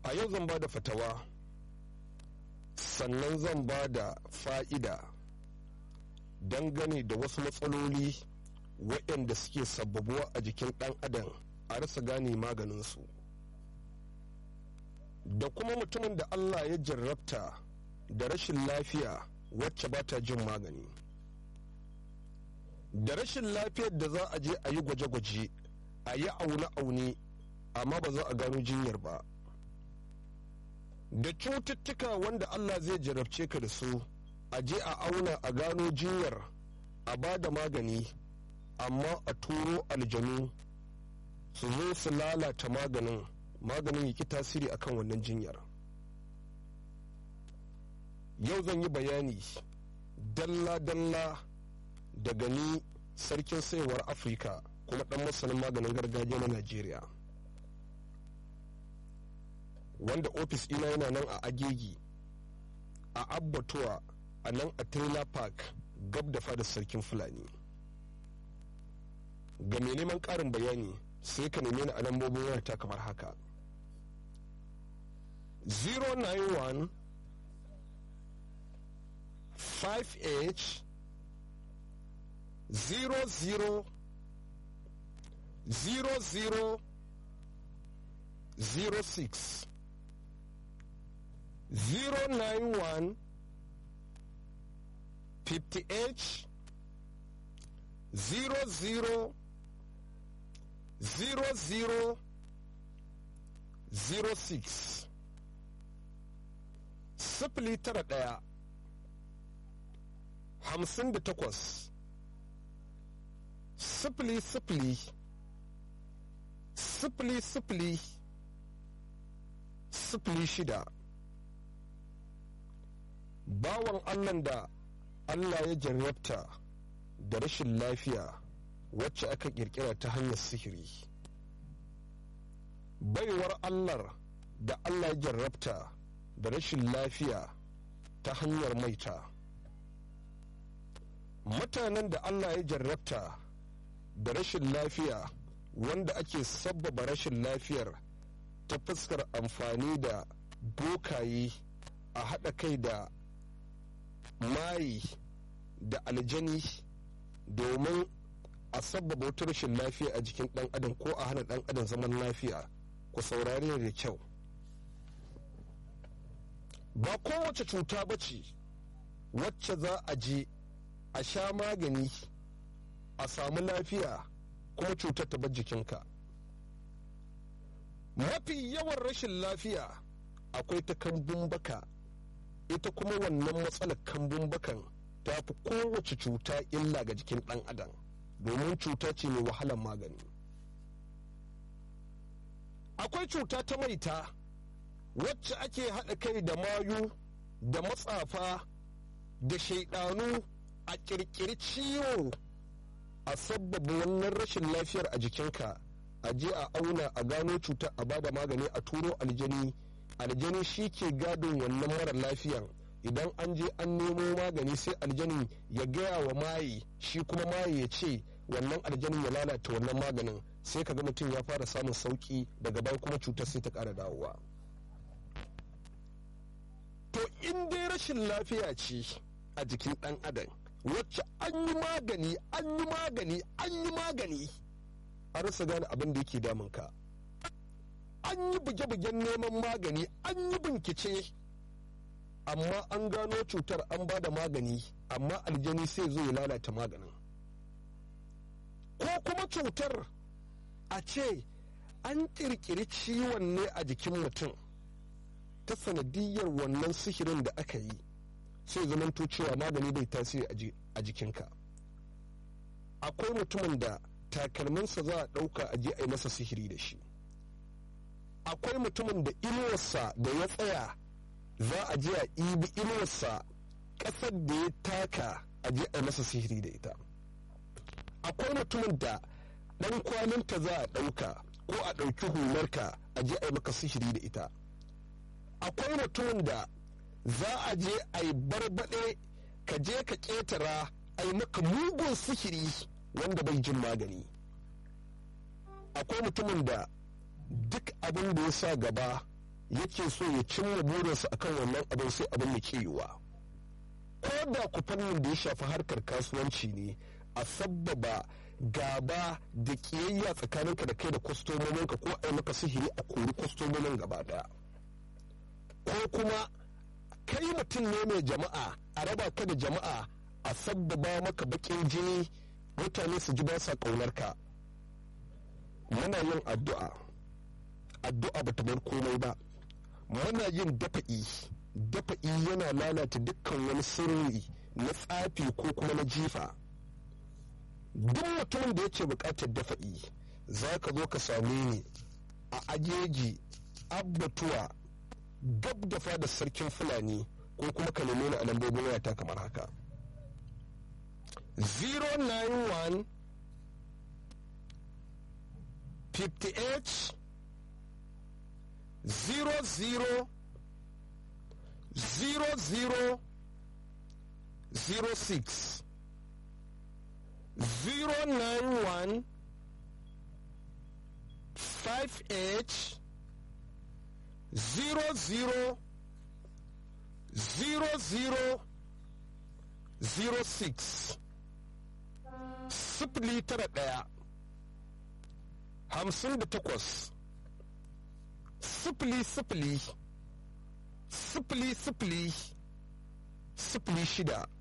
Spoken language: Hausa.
a yau zan ba da fatawa sannan zan ba da fa'ida dangane da wasu matsaloli waɗanda suke sababuwa a jikin ɗan adam a rasa gane maganinsu da kuma mutumin da allah ya jarrabta da rashin lafiya wacce ba ta jin magani da rashin lafiyar da za a je a yi gwaje-gwaje a yi aune-aune amma ba za a gano jinyar ba da cututtuka wanda allah zai jarabce ka da su a je a auna a gano jinyar a ba da magani amma a turo aljanu su zo su lalata maganin maganin ya ki tasiri akan wannan jinyar yau zan yi bayani dalla-dalla daga ni sarkin sayarwar afirka kuma dan masanin maganin gargajiya na najeriya wanda ofis ina yana nan a agegi a abbatuwa a nan a trailer park gab da fadar sarkin fulani ga mai neman karin bayani sai ka neme ni a lambobin wayarta kamar haka 091 5h 00 00 06 091 50h 00 00 06 sifili tara ɗaya hamsin da takwas sifili sifili sifili sifili sifili shida bawan allah da allah ya jarrabta da rashin lafiya wacce aka kirkira ta hanyar sihiri baiwar allah da allah ya jarrabta da rashin lafiya ta hanyar maita mutanen da allah ya jarrabta da rashin lafiya wanda ake sabbaba rashin lafiyar ta fuskar amfani da bokaye a haɗa kai da mayi da aljani domin a sabbaba wata rashin lafiya a jikin ɗan adam ko a hana ɗan adam zaman lafiya ku saurari da kyau ba kowace cuta ba ce wacce za a je a sha magani a samu lafiya kuma cutar ta bar jikinka mafi yawan rashin lafiya akwai ta kambun baka ita kuma wannan matsalar kambun bakan ta fi kowace cuta illa ga jikin ɗan adam domin cuta ce mai wahalar magani akwai cuta ta maita wacce ake haɗa kai da mayu da matsafa da shaidanu a ƙirƙiri ciwo a sabbaba wannan rashin lafiyar a jikinka a je a auna a gano cuta a bada magani a turo aljani aljani shi ke gadon wannan mara lafiyan idan an je an nemo magani sai aljani ya gaya wa maye shi kuma maye ya ce wannan aljanin ya lalata wannan maganin sai ka ga mutum ya fara samun sauki daga baya kuma cutar sai ta ƙara dawowa to in dai rashin lafiya ce a jikin ɗan adam wacce an yi magani an yi magani an yi magani a rasa gane abin da yake damunka an yi buge-bugen neman magani an yi bincike amma an gano cutar an ba da magani amma aljani sai zo ya lalata maganin ko kuma cutar a ce an ƙirƙiri ciwon ne a jikin mutum ta sanadiyar wannan sihirin da aka yi sai zamanto cewa magani bai tasiri a jikinka akwai mutumin da takalminsa za a ɗauka a je a yi masa sihiri da shi akwai mutumin da inuwarsa da ya tsaya za a je a ibi inuwarsa ƙasar da ya taka a je a yi masa sihiri da ita akwai mutumin da ɗan kwalinta za a ɗauka ko a ɗauki hularka a je a yi maka sihiri da ita akwai mutumin da za a je a yi barbaɗe ka je ka ƙetara a yi maka mugun sihiri wanda bai jin magani akwai mutumin da duk abin da ya sa gaba yake so ya cimma burinsa akan wannan abin sai abin ya yiwuwa ko da ku fannin da ya shafi harkar kasuwanci ne a sabbaba gaba da kiyayya tsakaninka da kai da kwastomominka ko a yi maka sihiri a kori kwastomomin gaba daya ko kuma kai mutum ne mai jama'a a raba ka da jama'a a sabbaba maka bakin jini mutane su ji ba sa ƙaunarka muna yin addu'a addu'a ba ta bar komai ba muna yin dafa'i dafa'i yana lalata dukkan wani sirri na tsafi ko kuma na jifa duk mutumin da yake buƙatar dafa'i za ka zo ka same ni a ajeji abbatuwa gab da fada sarkin fulani ko kuma ka neme ni a lambobin wayata kamar haka 091 58 00 00 06 091 58 00 00 06 sifili tara ɗaya hamsin da takwas sifili sifili sifili sifili sifili shida